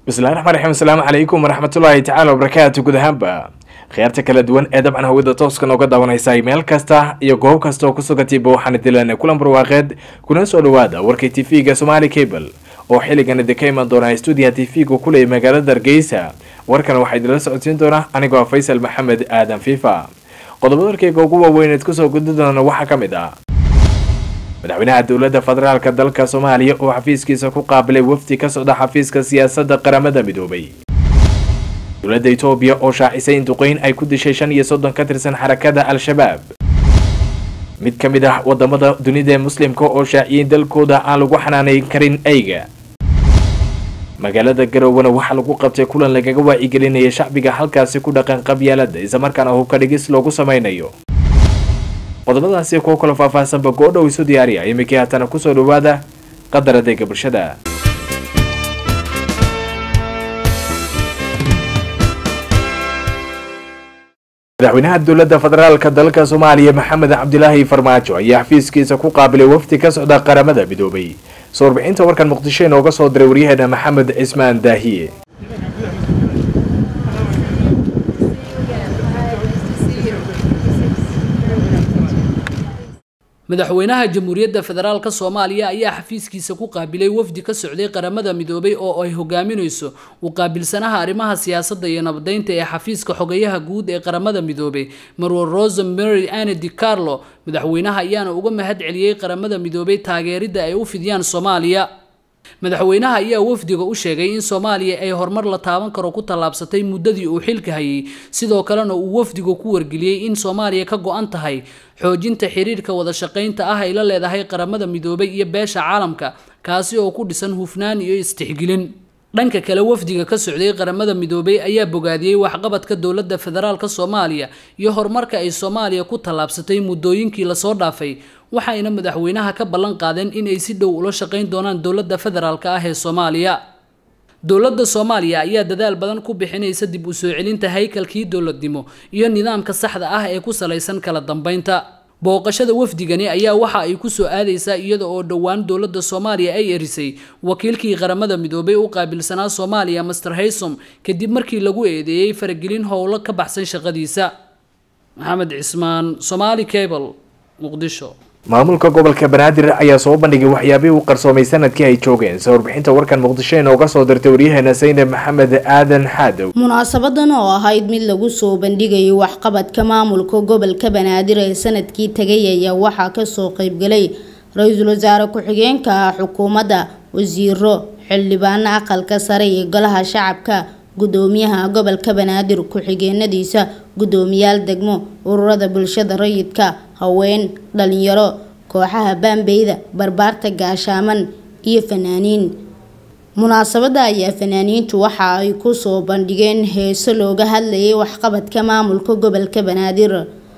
bismillahi raxmaan raxiim asalaamu calaykum waraxmatullaahi tacaala wabarakaatu guud ahaanba khiyaarta kala duwan ee dabcan hawada tooska nooga daawanaysay meel kasta iyo goob kasta oo ku sugatiiba waxaana dilan kulan barwaaqeed kuna soo dhawaada warkay tv-ga somaali cable oo xilligan idinka iman doona stuudiyaha tv-ga kuleeyay magaalada hargeysa warkan waxaa idinla socodsiin doona anigoo faysal maxamed aadan fifa qodobada warkeyga ugu waaweyneed kusoo gudi doona waxaa ka mid ah madaxweynaha dowladda federaalka dalka soomaaliya oo xafiiskiisa ku qaabilay wafdi ka socda xafiiska siyaasadda qaramada midoobay dowladda etoobiya oo shaacisay in duqeyn ay ku dishay shan iyo soddon ka tirsan xarakada al-shabaab mid ka mid ah wadamada dunida ee muslimka oo shaaciyay dalkooda aan lagu xanaaneyn karin eyga magaalada garowana waxaa lagu qabtay kulan lagaga waacigelinaya shacbiga halkaasi ku dhaqan qabyaalada islamarkaana hubka dhigis loogu sameynayo qodobadaasi kuwo kalo faahfaahsanba goodhow isu diyaariya iminkii haatana kusoo dhawaada qadar adeega bulshada madaxweynaha dowladda federaalka dalka soomaaliya maxamed cabdilaahi farmaajo ayaa xafiiskiisa ku qaabilay wafdi ka socda qaramada midoobay soo warbixinta warkan muqdisho inooga soo diray waryaheena maxamed cismaan daahiye madaxweynaha jamhuuriyadda federaalk soomaaliya ayaa xafiiskiisa ku qaabilay wafdi ka socday qaramada midoobay oo ay hogaaminayso u qaabilsanaha arrimaha siyaasadda iyo nabadeynta ee xafiiska xogayaha guud ee qaramada midoobay marwar rosa mary ane di carlo madaxweynaha ayaana uga mahad celiyey qaramada midoobay taageeridda ay u fidiyaan soomaaliya madaxweynaha ayaa wafdiga u sheegay in soomaaliya ay horumar la taaban karo ku tallaabsatay muddadii uu xilka hayay sidoo kalena uu wafdigu ku wargeliyey in soomaaliya ka go-an tahay xoojinta xiriirka wada shaqaynta ah ay la leedahay qaramada midoobay iyo beesha caalamka kaasi oo ku dhisan hufnaan iyo istixgelin dhanka kale wafdiga ka socday qaramada midoobay ayaa bogaadiyey waxqabadka dowladda federaalka soomaaliya iyo horumarka ay soomaaliya ku tallaabsatay muddooyinkii lasoo dhaafay waxayna madaxweynaha ka ballan qaadeen inay si dhow ula shaqayn doonaan dowladda federaalka ah ee soomaaliya dowladda soomaaliya ayaa dadaal badan ku bixinaysa dib u soo celinta haykalkii dowladnimo iyo nidaamka saxda ah ee ku salaysan kala dambeynta booqashada wafdigani ayaa waxa ay ku soo aadaysaa iyada oo dhowaan dowladda soomaaliya ay erisay wakiilkii qaramada midoobay u qaabilsanaa soomaaliya master haysom kadib markii lagu eedeeyey faragelin howlo ka baxsan shaqadiisa maxamed cismaan somaali cable muqdisho maamulka gobolka banaadir ayaa soo bandhigay waxyaabihii u qarsoomay sanadkii ay joogeen soo warbixinta warkan muqdisho inooga soo dirtay waryaheena saynab maxamed aadan xaadow munaasabadan oo ahayd mid lagu soo bandhigayay waxqabadka maamulka gobolka banaadir ee sanadkii tagay ayaa waxaa kasoo qeybgalay ra-iisul wasaare ku-xigeenka ah xukuumadda wasiiro xildhibaano aqalka sare iyo golaha shacabka gudoomiyaha gobolka banaadir ku-xigeenadiisa gudoomiyaal degmo ururada bulshada rayidka haween dhalinyaro kooxaha baambeyda barbaarta gaashaaman iyo fanaaniin munaasabada ayaa fanaaniintu waxa ay kusoo bandhigeen heeso looga hadlayay waxqabadka maamulka gobolka banaadir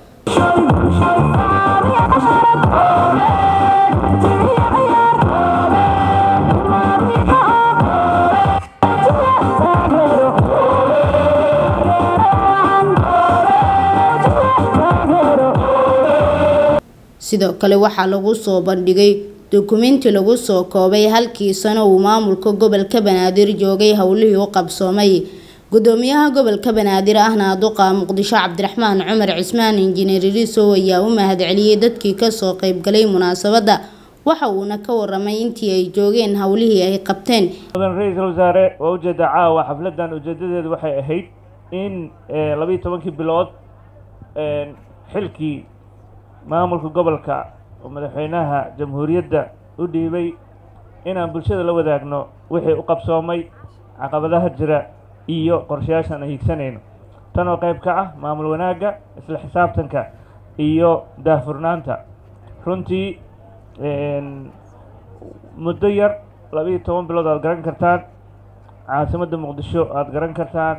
sidoo kale waxaa lagu soo bandhigay dukumenti lagu soo koobay halkii sano uu maamulka gobolka banaadir joogay howlihii u qabsoomay gudoomiyaha gobolka banaadir ahna duqa muqdisho cabdiraxmaan cumar cismaan injineer irisow ayaa u mahad celiyey dadkii kasoo qeybgalay munaasabada waxa uuna ka waramay intii ay joogeen howlihii ay qabteen mudan ra-iisul wasaare waa ujeeda caawa xafladan ujeedadeedu waxay ahayd in labayo tobankii bilood xilkii maamulka gobolka oo madaxweynaha jamhuuriyadda u dhiibay inaan bulshada la wadaagno wixii u qabsoomay caqabadaha jira iyo qorshayaashaan aan hiigsanayno tan oo qayb ka ah maamul wanaagga isla xisaabtanka iyo daahfurnaanta runtii muddo yar laba-iyo toban bilood aad garan kartaan caasimadda muqdisho aada garan kartaan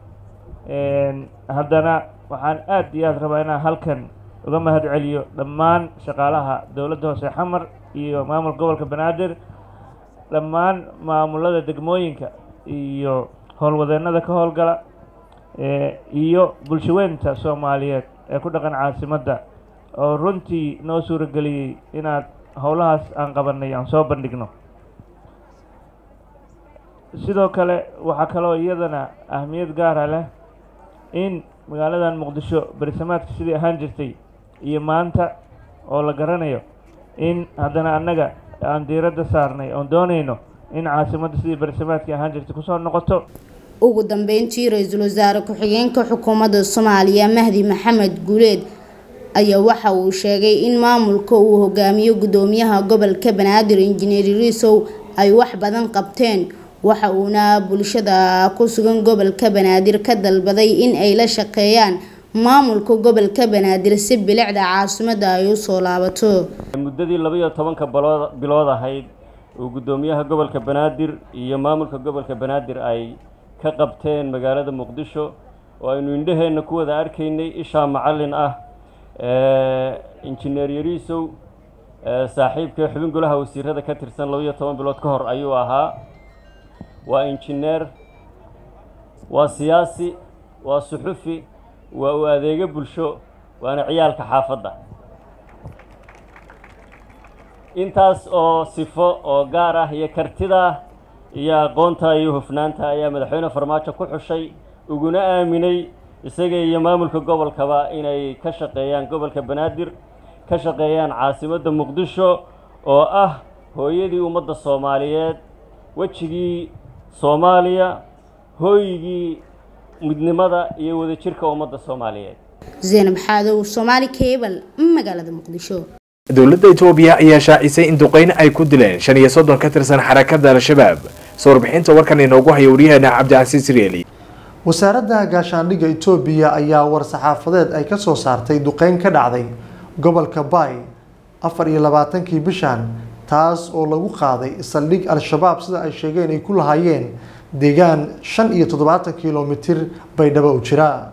haddana waxaan aada iyo aada rabaa inaan halkan uga mahad celiyo dhammaan shaqaalaha dowladda hoose xamar iyo maamulka gobolka banaadir dhammaan maamulada degmooyinka iyo howlwadeennada ka howlgala iyo bulshaweynta soomaaliyeed ee ku dhaqan caasimadda oo runtii noo suurageliyey inaad howlahaas aan qabanay aan soo bandhigno sidoo kale waxaa kaloo iyadana ahmiyad gaara leh in magaaladan muqdisho berisamaadka sidii ahaan jirtay iyo maanta oo la garanayo in haddana annaga aan diiradda saarnay oon doonayno in caasimadda sidii berisamaadkii ahaan jirtay kusoo noqoto ugu dambeyntii ra-iisul wasaare ku-xigeenka xukuumadda soomaaliya mahdi maxamed guuleed ayaa waxa uu sheegay in maamulka uu hogaamiyo gudoomiyaha gobolka banaadir injineer riisow ay wax badan qabteen waxa uuna bulshada ku sugan gobolka banaadir ka dalbaday in ay la shaqeeyaan maamulka gobolka banaadir si bilicda caasimada ay usoo laabato muddadii labaiyo tobanka balood bilood ahayd uu guddoomiyaha gobolka banaadir iyo maamulka gobolka banaadir ay ka qabteen magaalada muqdisho oo aynu indhaheenna ku wada arkaynay ishaa macallin ah injineer yariisow saaxiibka xubin golaha wasiirada ka tirsan labaiyo toban bilood ka hor ayuu ahaa waa injineer waa siyaasi waa suxufi waa u adeego bulsho waana ciyaalka xaafadda intaas oo sifo oo gaar ah iyo kartida iyo aqoonta iyo hufnaanta ayaa madaxweyne farmaajo ku xushay uguna aaminay isaga iyo maamulka gobolkaba inay ka shaqeeyaan gobolka banaadir ka shaqeeyaan caasimadda muqdisho oo ah hooyadii ummadda soomaaliyeed wejigii soomaaliya hooyigii midnimada iyo wadajirka ummadda soomaaliyeed zaynab xaadow soomaali cable magaalada muqdisho dowladda itoobiya ayaa shaacisay in duqeyn ay ku dileen shan iyo soddon ka tirsan xarakada al-shabaab soo warbixinta warkan inoogu haya waryaheena cabdicasiis rieli wasaaradda gaashaandhigga itoobiya ayaa war-saxaafadeed ay ka soo saartay duqeyn ka dhacday gobolka baay afar iyo labaatankii bishan taas oo lagu qaaday saldhig al-shabaab sida ay sheegeen ay ku lahaayeen deegaan shan iyo toddobaatan kilomitir baydhabo u jira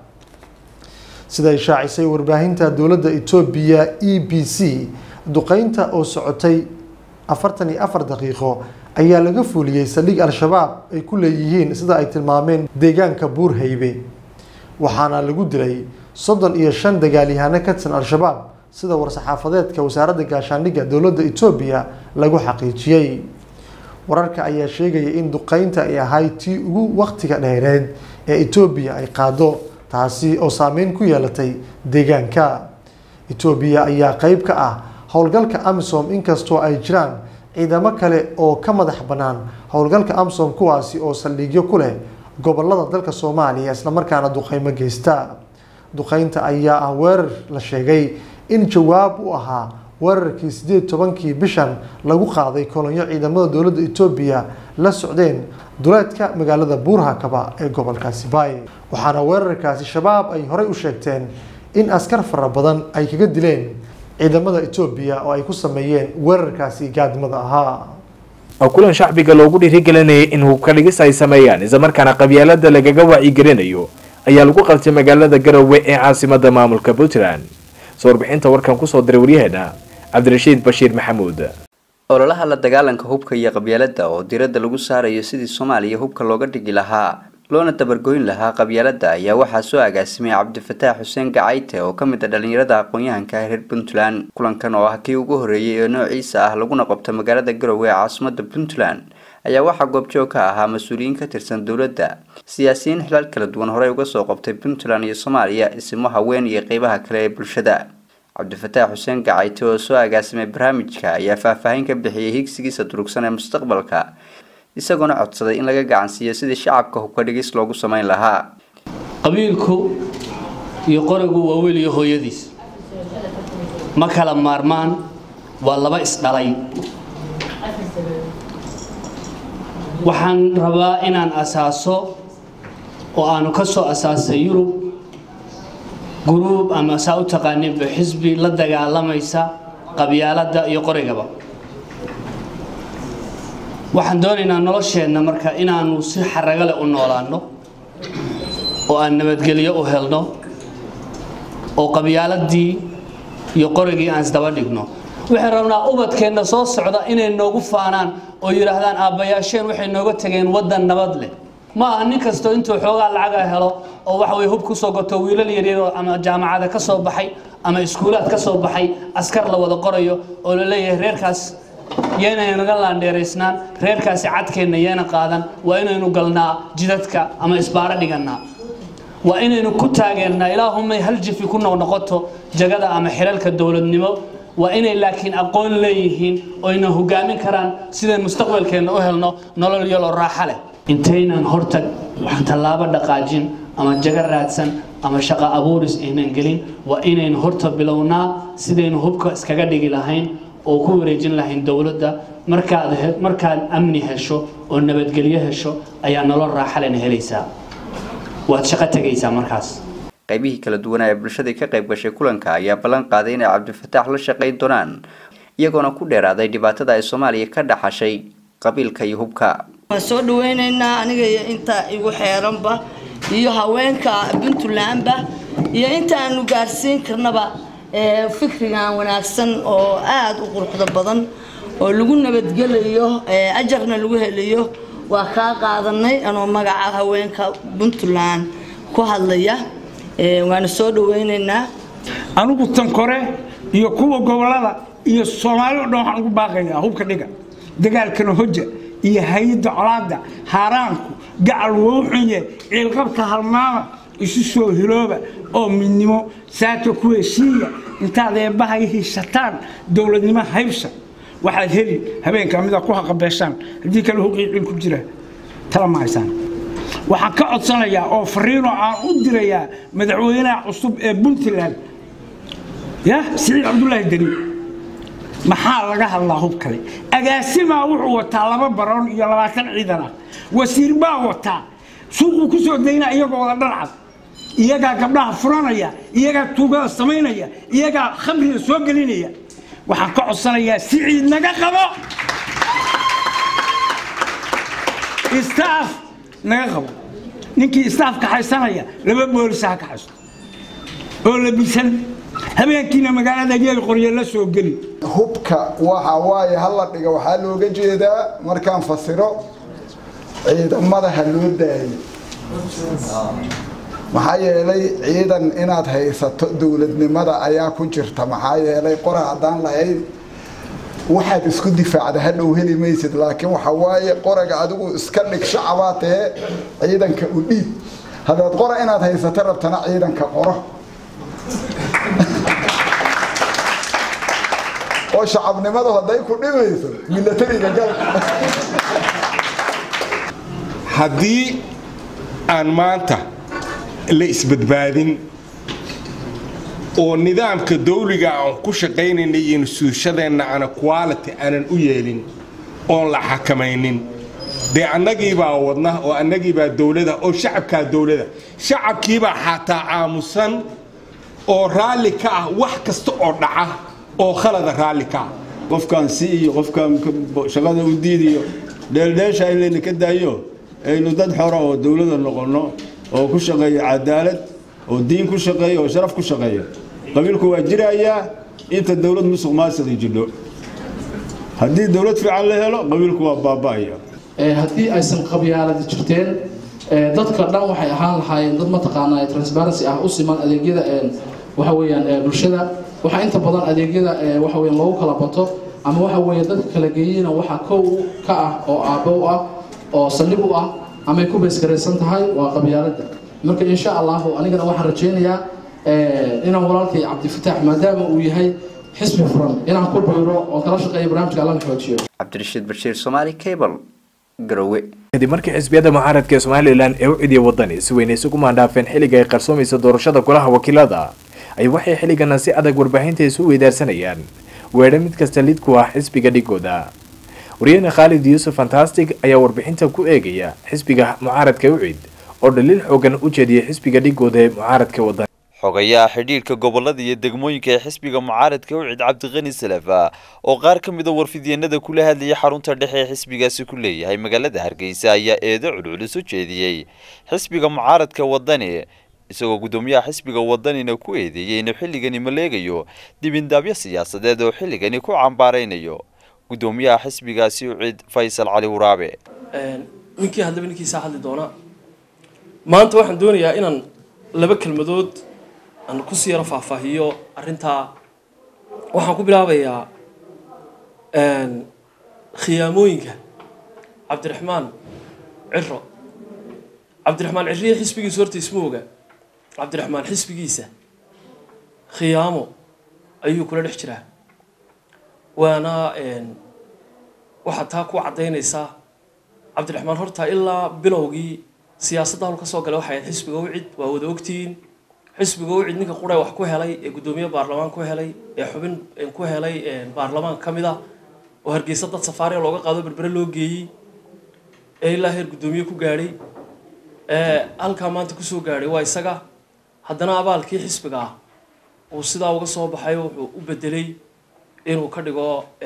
siday shaacisay warbaahinta dowladda etoobiya e b c duqeynta oo socotay afartan iyo afar daqiiqo ayaa laga fuliyey saldhig al-shabaab ay ku leeyihiin sida ay tilmaameen deegaanka buurhaybe waxaana lagu dilay soddon iyo shan dagaalyahano ka tirsan al-shabaab sida war-saxaafadeedka wasaaradda gaashaandhigga dowladda etoobiya lagu xaqiijiyey wararka ayaa sheegaya in duqeynta ay ahayd tii ugu waqtiga dheereed ee etoobiya ay qaado taasi oo saameyn ku yeelatay deegaanka etoobiya ayaa qeyb ka ah howlgalka amisom inkastoo ay jiraan ciidamo kale oo ka madax bannaan howlgalka amisom kuwaasi oo saldhigyo ku leh gobolada dalka soomaaliya islamarkaana duqeymo geysta duqeynta ayaa ah weerar la sheegay in jawaab u ahaa weerarkii sideed tobankii bishan lagu qaaday kolonyo ciidamada dowladda etoobiya la socdeen duleedka magaalada buurhakaba ee gobolkaasi baay waxaana weerarkaasi shabaab ay horey u sheegteen in askar fara badan ay kaga dileen ciidamada etoobiya oo ay ku sameeyeen weerarkaasi gaadmada ahaa kulan shacbiga loogu dhiirigelinayay in hubka dhigis ay sameeyaan islamarkaana qabyaalada lagaga wacyigelinayo ayaa lagu qabtay magaalada garowe ee caasimada maamulka puntland soo warbixinta warkan kusoo diray waryaheena cabdirashiid bashiir maxamuud ololaha la dagaalanka hubka iyo qabyaalada oo diradda lagu saarayo sidii soomaaliya hubka looga dhigi lahaa loona dabargoyn lahaa qabyaalada ayaa waxaa soo agaasimay cabdifataax xuseen gacayte oo ka mid a dhalinyarada aqoon-yahanka reer puntland kulankan oo ah kii ugu horreeyay ee noociisa ah laguna qabto magaalada garowe ee caasimada puntland ayaa waxaa goobjoog ka ahaa mas-uuliyiin ka tirsan dowladda siyaasiyiin xilaal kala duwan horey uga soo qabtay puntland iyo soomaaliya isimo haween iyo qeybaha kale ee bulshada cabdifataax xuseen gacayte oo soo agaasimay barnaamijka ayaa faahfaahin ka bixiyay higsigiisa durugsan ee mustaqbalka isagoona codsaday in laga gacansiiyo sidii shacabka hubka dhigis loogu sameyn lahaa qabiilku iyo qorigu waa weli iyo hooyadiis ma kala maarmaan waa laba isdhalay waxaan rabaa inaan asaaso oo aanu ka soo asaasay yurub guruub ama saa u taqaaninba xisbi la dagaalamaysa qabyaaladda iyo qorigaba waxaan doonaynaa nolosheenna marka inaanu si xaragale u noolaanno oo aan nabadgelyo u helno oo qabyaaladii iyo qorigii aan isdaba dhigno waxaan rabnaa ubadkeenna soo socda inay noogu faanaan oo yidhaahdaan aabbayaasheen waxay nooga tageen waddan nabad leh ma aha nin kastoo intuu xoogaa lacaga helo oo waxa weye hub kusoo goto wiilal yaryar ama jaamacada ka soo baxay ama iskuulaad ka soo baxay askar la wada qorayo oo la leeyahay reerkaas yeena naga laandheeraysnaan reerkaasi cadkeenna yeena qaadan waa inaynu galnaa jidadka ama isbaaro dhigannaa waa inaynu ku taageernaa ilaahumay hal jifi ku noqnoqoto jagada ama xilalka dowladnimo waa inay laakiin aqoon leeyihiin oyna hogaamin karaan sidaan mustaqbalkeenna u helno nolol yaloo raaxa leh intaynan hortag waxaan tallaabo dhaqaajin ama jago raadsan ama shaqo abuuris aynan gelin waa inaynu horta bilownaa sidaynu hubka iskaga dhigi lahayn oo ku wareejin lahayn dowladda markaad markaad amni hesho oo nabadgelyo hesho ayaa nolol raaxa lena helaysaa waad shaqo tegaysaa markaas qaybihii kala duwanaa ee bulshadii ka qayb gashay kulanka ayaa ballan qaaday inay cabdifataax la shaqayn doonaan iyagoona ku dheeraaday dhibaatada ay soomaaliya ka dhaxashay qabiilka iyo hubka waan soo dhaweynaynaa aniga iyo inta igu xeeranba iyo haweenka puntlandba iyo inta aanu gaarsiin karnaba fikrigan wanaagsan oo aada u quruxda badan oo lagu nabadgelayo ajarna lagu helayo waa kaa qaadanay anoo magaca haweenka puntland ku hadlaya waana soo dhaweynaynaa anigu tankore iyo kuwa gobolada iyo soomaali o dhan waxaan ugu baaqayaa hubka dhiga dagaalkana hoja iyo hay-adda colaada haaraanku gacal wowxunye ciilqabka halmaama isu soo hilooba oo midnimo saaka ku heshiiya intaad eebbahay hiishataan dowladnimo haybsa waxaad heli habeenka midaa ku haqabeeshaan haddii kale huqii ciil ku jira tala ma haysaan waxaan ka codsanayaa oo fariinoo aan u dirayaa madaxweynaha cusub ee puntland ya siciid cabdulaahi deni maxaa laga hadlaa hub kale agaasimaa wuxuu wataa laba baroon iyo labaatan ciidan ah wasiir baa wataa suuquu ku soo daynaa iyagoo wada dharcad iyagaa gabdhaha furanaya iyagaa tuugada samaynaya iyagaa khamriga soo gelinaya waxaan ka codsanayaa siciid naga qabo istaaf naga qabo ninkii istaaf kaxaysanaya laba boolisa ha kaxaysto oo labisan habeenkiina magaalada geel qoryo la soo geli hubka waxa waaye hala dhiga waxaa looga jeedaa markaan fasiro ciidamada ha loo daayo maxaa yeelay ciidan inaad haysato dowladnimada ayaa ku jirta maxaa yeelay qora haddaan lahayn waxaad isku difaacda hadhow heli maysid laakiin waxa waaye qoraga adigu iska dhig shacabaa tahe ciidanka u dhiib haddaad qora inaad haysato rabtana ciidanka qoro oo shacabnimadu hadday ku dhimayso milatariga gal haddii aan maanta la isbadbaadin oo nidaamka dawliga aan ku shaqaynayna iyo nusuushadeenna ana quality aanan u yeelin oon la xakamaynin dee annagiibaa wadna oo annagiibaa dowlada oo shacabkaa dowlada shacabkiibaa xataa aamusan oo raalli ka ah wax kasta oo dhaca oo khalada raalli ka ah qofkaan si iyo qofkaan shaqada u diidiyo dheeldheesha in layna ka daayo aynu dad xora oo dowlada noqonno oo ku shaqeeya cadaalad oo diin ku shaqeeya oo sharaf ku shaqeeya qabiilku waa jirayaa inta dowlad musuq maasiqi jidho haddii dowlad fiican la helo qabiilku waa baaba'aya haddii aysan qabyaaladi jirteen dadka dhan waxay ahaan lahaayeen dad mataqaanaa transparency ah u siman adeegyada waxa weeyaan bulshada waxaa inta badan adeegyada waxa weeyaan loogu kala bato ama waxa weeye dadka kala geeyina waxaa kow ka ah oo aabbo u ah oo saldhig u ah amay ku beesgaraysan tahay waa qabyaaladda marka insha allahu anigana waxaan rajaynayaa inaan walaalkay cabdifataax maadaama uu yahay xisbi furan inaan ku biiro oo kala shaqeeyo barnaamijka allana xoojiyo cabdirashiid bashiir somaali cable garowe kadib markii xisbiyada mucaaradka ee somalilan ee u cidiya wadani si weyn isugu maandhaafeen xilliga ay qarsoomaysa doorashada golaha wakiilada ay waxay xilligana si adag warbaahinta isu weydaarsanayaan weedha mid kasta lid ku ah xisbiga dhigooda wariyahena khaalid yuusuf fantastic ayaa warbixinta ku eegaya xisbiga mucaaradka ucid oo dhaliil xoogan u jeediyay xisbiga dhigooda ee mucaaradka wadani xogayaha xidhiirka gobolada iyo degmooyinka ee xisbiga mucaaradka ucid cabdiqani salafa oo qaar ka mida warfidyeenada kula hadlayay xarunta dhexe ee xisbigaasi ku leeyahay magaalada hargeysa ayaa eedo culculus u jeediyey xisbiga mucaaradka wadani isagoo guddoomiyaha xisbiga wadanina ku eedeeyey inuu xilligani maleegayo dibindaabyo siyaasadeed oo xilligani ku cambaaraynayo guddoomiyaha xisbigaasi ucid faysal cali waraabe ninkii hadlaba ninkiisaa hadli doonaa maanta waxaan doonayaa inaan laba kelmadood aan kusii yaro faahfaahiyo arrintaa waxaan ku bilaabayaa khiyaamooyinka cabdiraxmaan ciro cabdiraxmaan ciriya xisbigiisu horta isma oga cabdiraxmaan xisbigiisa khiyaamo ayuu kula dhex jiraa waana waxaad taa ku caddaynaysaa cabdiraxmaan horta ilaa bilowgii siyaasadda hol ka soo galay waxay ahayd xisbiga ucid waa wada ogtihiin xisbiga ucid ninka qura wax ku helay ee guddoomiye baarlamaan ku helay ee xubin ku helay baarlamaan ka mid ah oo hargeysa dad safaariya looga qaado berbere loo geeyey ee ilaa heer guddoomiye ku gaadhay halkaa maanta kusoo gaadhay waa isaga haddana abaalkii xisbiga ah uu sidaa uga soo baxay wuxuu u bedelay inuu ka dhigo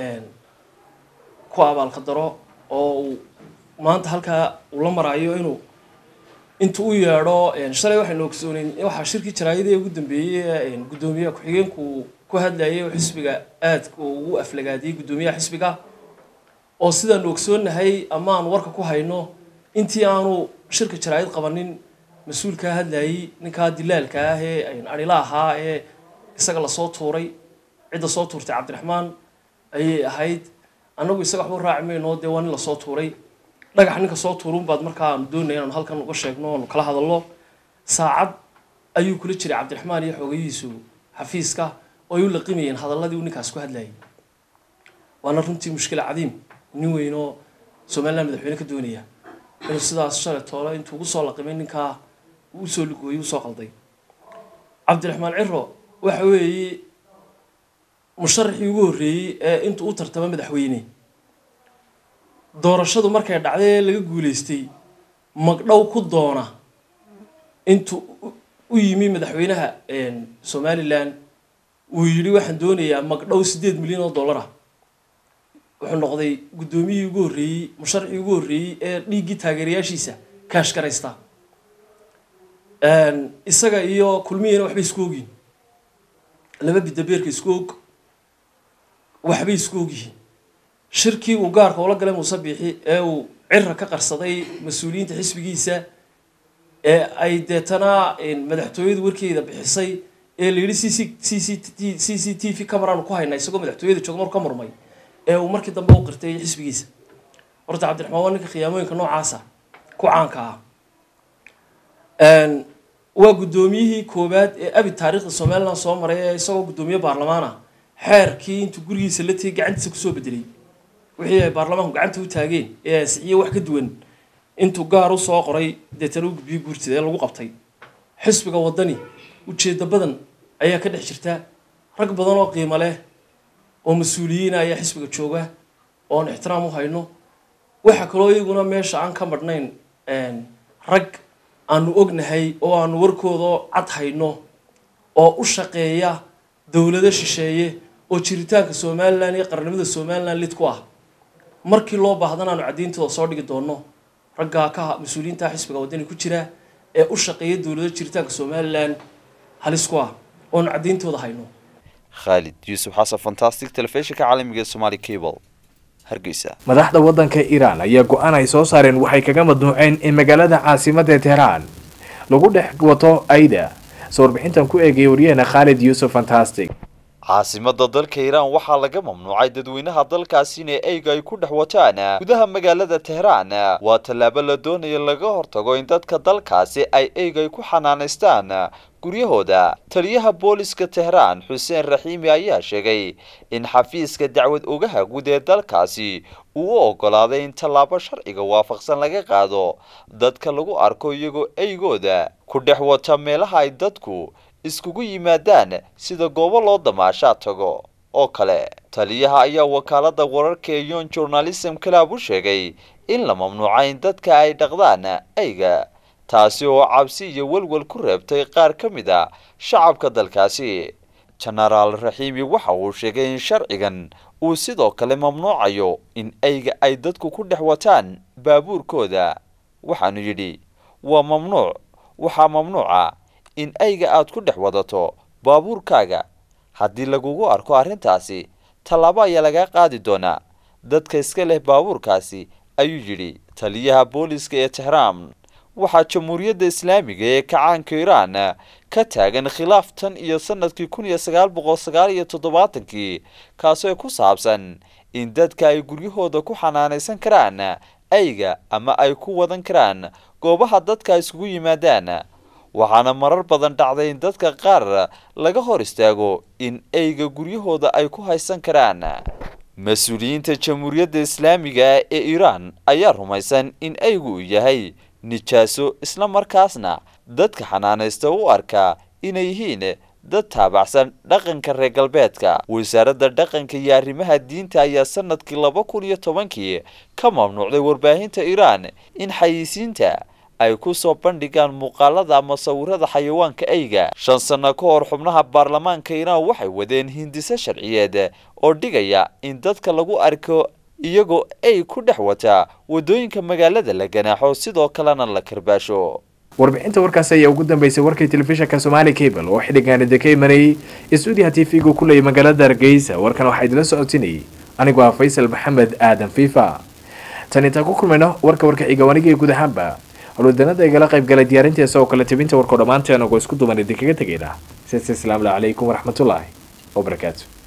ku abaalka daro oo uu maanta halkaa uu la maraayo inuu intuu u yeedho shalay waxaynu ogsooneyn waxaa shirkii jaraayadii ugu dambeeyey guddoomiyaha ku-xigeenku ku hadlayay oo xisbiga aadka ugu aflagaadiyey guddoomiyaha xisbiga oo sidaanu ogsoonnahay ama aan warka ku hayno intii aanu shirka jaraayad qabanin mas-uulkaa hadlayay ninkaa dilaalka ah ee adhila ahaa ee isaga lasoo tuuray cidda soo tuurtay cabdiraxmaan ayay ahayd annagu isaga waxba raaci mayno dee waa nin lasoo tuuray dhagax ninka soo tuurun baad markaa aanu doonaya inaanu halkan uga sheegno aanu kala hadalno saacad ayuu kula jiray cabdiraxmaan iyo xoogayihiisu xafiiska oo ay u laqimayeen hadalladii uu ninkaas ku hadlayay waana runtii mushkila cadiim nin weynoo somaliland madaxweyne ka doonaya inuu sidaas shalay toole intuu ugu soo laqimay ninkaa uu usoo lugooyey usoo qalday cabdiraxmaan ciro waxa weeye musharaxii ugu horreeyey ee intuu u tartama madaxweyne doorashadu markay dhacday ee laga guuleystay magdhow ku doona intuu u yimi madaxweynaha somalilan uu yidhi waxaan doonayaa magdhow siddeed milyan oo dollar ah wuxuu noqday guddoomiyihii ugu horreeyey musharaxii ugu horreeyey ee dhiiggii taageerayaashiisa kaashgaraysta isaga iyo kulmiyana waxbay isku ogyihin laba bidabeerka isku og waxbay isku ogyihiin shirkii uu gaarka ula galay muuse biixi ee uu cira ka qarsaday mas-uuliyiinta xisbigiisa ee ay deetana madaxtooyadu warkeeda bixisay ee la yidhi c c c c c c t v cameraanu ku haynaa isagoo madaxtooyada jooga maruu ka murmay ee uu markii dambe u qirtay xisbigiisa horta cabdiraxmaan waa ninka khiyaamooyinka noocaasa ku caanka ah waa guddoomiyihii koowaad ee abi taariikhda somaliland soo maray ee isagoo guddoomiye baarlamaan ah xeerkii intuu gurigiisa la tegay gacantiisa kusoo bedelay wixii ay baarlamaanku gacanta u taageen ee ansixiyey wax ka duwan intuu gaar u soo qoray deetana u gudbiyey guurtida ee lagu qabtay xisbiga waddani ujeeddo badan ayaa ka dhex jirta rag badan oo qiimo leh oo mas-uuliyiina ayaa xisbiga jooga oon ixtiraam u hayno waxaa kaloo iyaguna meesha aan ka madhnayn rag aanu ognahay oo aanu warkooda cad hayno oo u shaqeeya dowlado shisheeye oo jiritaanka somalilan iyo qarnimada somalilan lid ku ah markii loo baahdana aanu cadeyntooda soo dhigi doono raggaa ka mas-uuliyiinta xisbiga waddani ku jira ee u shaqeeya dowlado jiritaanka somalilan halis ku ah oonu cadeyntooda hayno khaalid yuusuf xasan fantastic telefishinka caalamiga ee somaali cable hargeysa madaxda waddanka iiraan ayaa go-aan ay soo saareen waxay kaga madnuuceen in magaalada caasimadda teheraan lagu dhex wato ayda soo warbixintan ku eegaya waryaheena khaalid yuusuf fantastic caasimada dalka iiraan waxaa laga mamnuucay dadweynaha dalkaasi inay eyga ay ku dhex wataan gudaha magaalada teheraan waa tallaabo la doonayo laga hortago in dadka dalkaasi ay eyga ay ku xanaanaystaan guryahooda taliyaha booliska teheraan xuseen raxiimi ayaa sheegay in xafiiska dacwad ogaha guud ee dalkaasi uu u ogolaaday in tallaabo sharciga waafaqsan laga qaado dadka lagu arko iyagoo eygooda ku dhex wata meelaha ay dadku iskugu yimaadaan sida goobo loo damaashaa tago oo kale taliyaha ayaa wakaalada wararka ee yon journalism club u sheegay in la mamnuucay in dadka ay dhaqdaan eyga taasi oo cabsi iyo welwel ku reebtay qaar ka mid a shacabka dalkaasi jenaraal raxiimi waxa uu sheegay in sharcigan uu sidoo kale mamnuucayo in eyga ay dadku ku dhex wataan baabuurkooda waxaanu yidhi waa mamnuuc waxaa mamnuuca in eyga aad ku dhex wadato baabuurkaaga haddii lagugu arko arrintaasi tallaabo ayaa lagaa qaadi doonaa dadka iska leh baabuurkaasi ayuu yidhi taliyaha booliska ee tehraan waxaa jamhuuriyadda islaamiga ee kacaanka iiraan ka taagan khilaaf tan iyo sanadkii kun iyo sagaal boqol sagaal iyo toddobaatankii kaasoo ku saabsan in dadka ay guryahooda ku xanaanaysan karaan ayga ama ay ku wadan karaan goobaha dadka isugu yimaadaan waxaana marar badan dhacday in dadka qaar laga hor istaago in ayga guryahooda ay ku haysan karaan mas-uuliyiinta jamhuuriyadda islaamiga ee iiraan ayaa rumaysan in aygu uu yahay nijaaso isla markaasna dadka xanaanaysta u arkaa inay yihiin dad taabacsan dhaqanka reer galbeedka wasaaradda dhaqanka iyo arrimaha diinta ayaa sanadkii laba kun iyo tobankii ka mamnuucday warbaahinta iiraan in xayisiinta ay ku soo bandhigaan muuqaalada ama sawirada xayawaanka ayga shan sano ka hor xubnaha baarlamaanka iiraan waxay wadeen hindiso sharciyeed oo dhigaya in dadka lagu arko iyagoo ay ku dhex wataa waddooyinka magaalada la ganaaxo sidoo kalena la karbaasho warbixinta warkaasi ayaa ugu dambeysay warkii telefishinka somaali cable oo xidhigaan idinka imanayay stuudiyaha t v-gu ku leeyay magaalada hargeysa warkan waxaa idila socotinayay anigoo ah faysal maxamed aadan fiifa tan intaan ku kulmayno warka warka xiga wanigii guud ahaanba howlwadanada igala qayb galay diyaarinteesa oo kale tebinta warkoo dhammaanteen ogoo isku duban idinkaga tegayna sidaas asalaamu calaykum waraxmatullaahi wabarakaatu